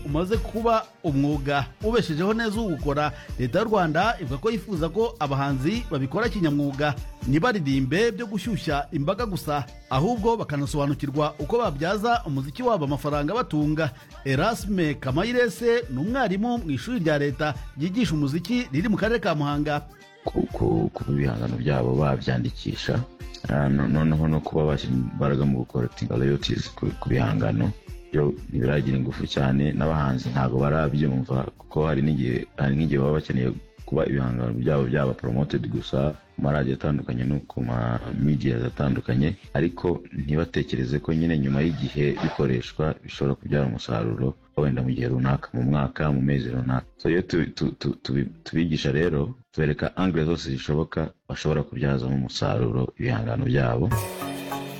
umaze kuba umwuga ubeshejeho neza uwukora leta y'u rwanda ivuga ko yifuza ko abahanzi babikora kinyamwuga ntibaririmbe byo gushyushya imbaga gusa ahubwo bakanasobanukirwa uko babyaza umuziki wabo amafaranga batunga erasme kamayirese ni umwarimu mu ishuri rya leta ryigisha umuziki riri mu karere ka muhanga kuba ibihangano byabo babyandikisha noneho no kuba bashyira imbaraga mu gukoratinga royalties ku bihangano byo ntibiragira ingufu cyane n'abahanzi ntabwo barabyumva kuko hari n'igihe baba bakeneye kuba ibihangano byabo byaba promoted gusa ku maradiyo atandukanye no ku ma media atandukanye ariko ntibatekereze ko nyine nyuma y'igihe bikoreshwa bishobora kubyara umusaruro wenda mu gihe runaka mu mwaka mu mezi runaka so iyo tubigisha rero tubereka angire zose zishoboka bashobora kubyazamo umusaruro ibihangano byabo